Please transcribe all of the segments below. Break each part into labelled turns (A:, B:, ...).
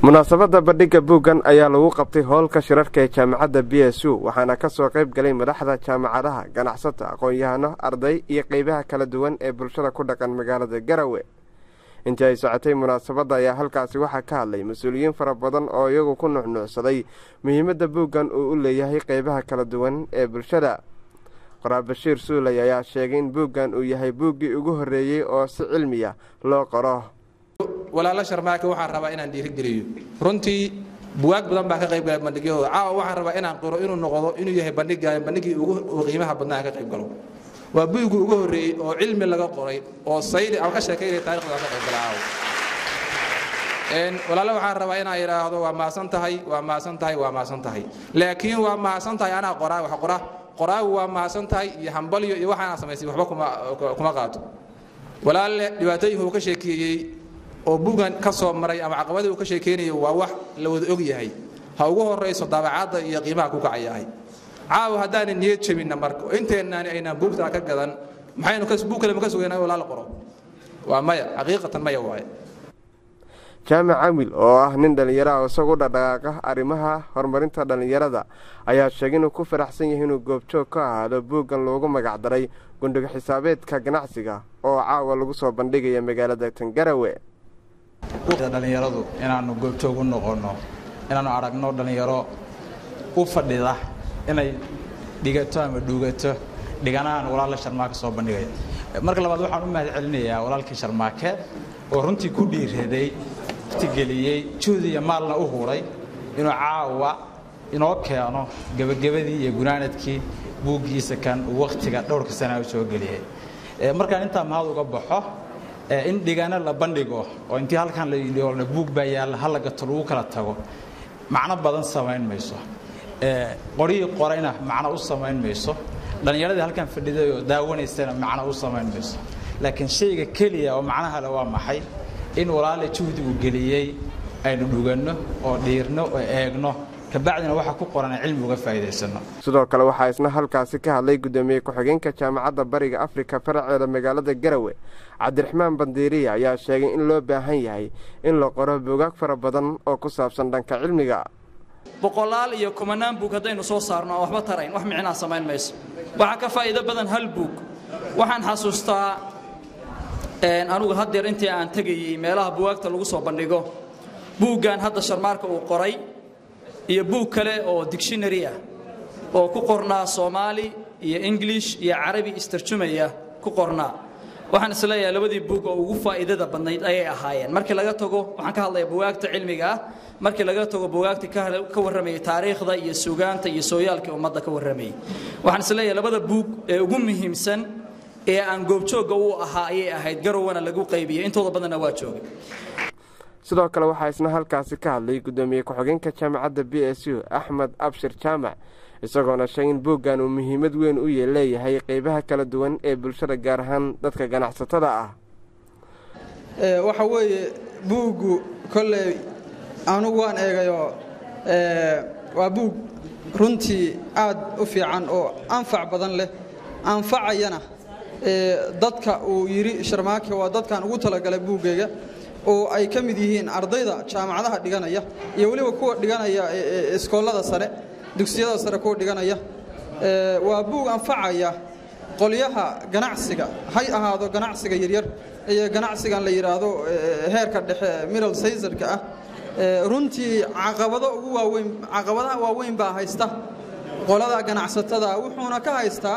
A: munaasabadda bandhigga buuggan ayaa lagu qabtay howlka shirarka ee jaamacadda b s u waxaana ka soo qayb galay madaxda jaamacadaha ganacsata aqoon-yahano arday iyo qeybaha kala duwan ee bulshada ku dhaqan magaalada garawe intii ay socotay munaasabadda ayaa halkaasi waxaa ka hadlay mas-uuliyiin fara badan oo iyagu ku nuxnuucsaday muhiimadda buuggan uu u leeyahay qeybaha kala duwan ee bulshada qoraa bashiir suuley ayaa sheegay in buuggan uu yahay buuggii ugu horreeyey oo si cilmiya loo qoro
B: walaalo sharmaake waxaan rabaa inaan dhiirigeliyo runtii buwaag badan baa ka qayb galay bandhigyahooda caawa waxaan rabaa inaan qiro inuu noqdo inuu yahay bandhiggan bandhiggii ugu qiimaha badnaa ka qayb galo waa buuggii ugu horreeyey oo cilmi laga qoray oo sayli aan ka sheekaynaya taarikhda ka qayb gala caawa walaalo waxaan rabaa inaan idhaahdo waa maasan tahay waa maasan tahay waa maasan tahay laakiin waa maasan tahay anaa qoraa wax qora qoraagu waa maasan tahay iyo hambalyo iyo waxaana samaysay waxba kuma qaato walaalle dhibaatooyinka uu ka sheekeeyey oo buuggan ka soo maray ama caqabadii uu ka sheekeynayo waa wax la wada og yahay ha ugu horayso daabacadda iyo qiimaha ku kacayahay caawa haddaanan niyad jebinna marka inteennaani aynaan buugtaa ka gadan maxaynu buug kale ma ka sugaynaa walaal qoro waa maya xaqiiqatan maya waaye
A: jaamac camil oo ah nin dhallinyaro ah isagu dhaqdhaqaaqa arrimaha horumarinta dhallinyarada ayaa sheegay inuu ku faraxsan yahay inuu goobjoog ka ahaado buuggan loogu magacdaray gundhigo xisaabeedka ganacsiga oo caawa lagu soo bandhigaya magaalada tangarawe
C: dhallinyaradu inaannu goobjoog u noqonno inaannu aragno dhallinyaro u fadhida inay dhigato ama dhuugato dhiganahan walaalla sharmaake soo bandhigaya marka labaad waxaan u mahad celinayaa walaalkii sharmaake oo runtii ku dhiiraday waqtigeliyey juhdi iyo maalna u huray inuu caawa inoo keeno gebagabadii iyo gunaanadkii buuggiisa kan uu wakhtiga dhowrka sanaa u soo geliyey markaan intaa mahad uga baxo in dhigano la bandhigo oo intii halkan la buug baa yaalla hala gato lagu kala tago macno badan samayn mayso qorihii qorayna macno u samayn mayso dhallinyaradii halkan fadhiday oo daawanaysana macno u samayn mayso laakiin shayga keliya oo macnaha le waa maxay in walaale juhdi uu geliyey aynu dhuganno oo dhiirno oo eegno kabacdina waxa ku qoran cilmi uga faa'iidaysano
A: sidoo kale waxaa isna halkaasi ka hadlay guddoomiye ku-xigeenka jaamacadda bariga afrika faraceeda magaalada garawe cabdiraxmaan bandiiriya ayaa sheegay in loo baahan yahay in la qoro buugaag fara badan oo ku saabsan dhanka cilmiga
D: boqolaal iyo kumanaan buug haddaynu soo saarno aan waxba tarayn wax micnaa samayn mayso waxaa ka faa'iido badan hal buug waxaan xasuustaa anugu haddeer intii aan tegayey meelaha buwaagta lagu soo bandhigo buuggan hadda sharmaarka uu qoray iyo buug kale oo dictionary ah oo ku qornaa soomaali iyo english iyo carabi istarjumaya ku qornaa waxaan isleeyahay labadii buug oo ugu faa'iidada badnayd ayay ahaayeen markii laga tago waxaan ka hadlayaa buwaagta cilmiga ah markii laga tago buwaagta ka warramayay taariikhda iyo sugaanta iyo sooyaalkii ummadda ka warramayay waxaan isleeyahay labada buug ee ugu muhiimsan ee aan goobjoogga u ahaa ayay ahayd garowana lagu qaybiyey intooda badanna waa joogay
A: sidoo kale waxaa isna halkaasi ka hadlay guddoomiye ku-xigeenka jaamacadda b s u axmed abshir jaamac isagoona sheegay in buuggan uu muhiimad weyn u leeyahay qeybaha kala duwan ee bulshada gaar ahaan dadka ganacsatada ah
E: waxa weeye buuggu kolley anugu waan eegayoo waa buug runtii aad u fiican oo anfac badan leh anfacayana dadka uu yidhi sharmaake waa dadkan ugu talagalay buuggayga oo ay ka mid yihiin ardayda jaamacadaha dhiganaya iyo weliba kuwa dhiganaya iskoollada sare dugsiyada sare kuwa dhiganaya waa buug anfacaya qolyaha ganacsiga hay ahaado ganacsiga yaryar iyo ganacsigan la yidhaahdo heerka dhexe middle saysarka ah runtii caqabado ugu waaweyn caqabadaha waaweyn baa haysta qolada ganacsatada wuxuuna ka haystaa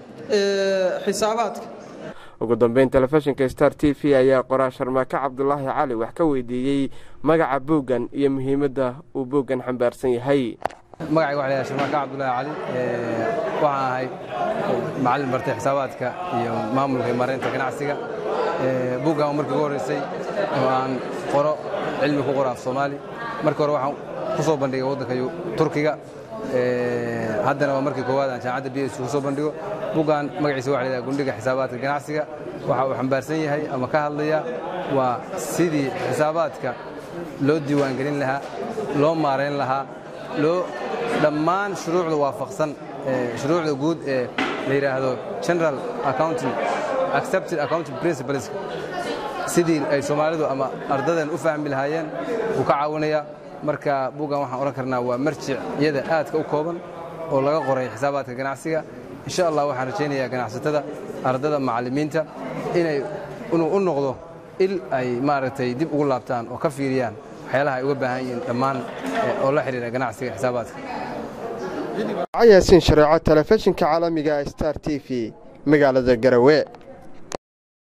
E: xisaabaadka
A: ugu dambeyn telefishinka star t v ayaa qoraa sharmaake cabdulaahi cali wax ka weydiiyey magaca buuggan iyo muhiimadda uu buuggan xambaarsan yahay
F: magacayga waxa la yhaha sharmaake cabdulaahi cali waxaan ahay macallin bartay xisaabaadka iyo maamulka iyo maaraynta ganacsiga buuggan markii ugu horreysay oo aan qoro cilmi ku qoro af soomaali markii hore waxaan ku soo bandhigay waddanka turkiga haddana waa markii koowaad aan jaamacadda b s ku soo bandhigo buuggan magaciisa waxa la yidhaha gundhiga xisaabaadka ganacsiga waxa uu xambaarsan yahay ama ka hadlaya waa sidii xisaabaadka loo diiwaangelin lahaa loo maarayn lahaa loo dhammaan shuruucda waafaqsan shuruucda guud ee la yidhaahdo general accounting accepted accounting principles sidii ay soomaalidu ama ardadan u fahmi lahaayeen wuu ka caawinayaa marka buuggan waxaan odhan karnaa waa marjic iyada aadka u kooban oo laga qoray xisaabaadka ganacsiga insha allah waxaan rajaynayaa ganacsatada ardada macallimiinta inay inuu u noqdo il ay maaragtay dib ugu laabtaan oo ka fiiriyaan waxyaalaha ay uga baahan yihiin dhammaan oo la xidhiira ganacsiga xisaabaadka
A: yaasiin shareeco telefishinka caalamiga star t v magaalada garawe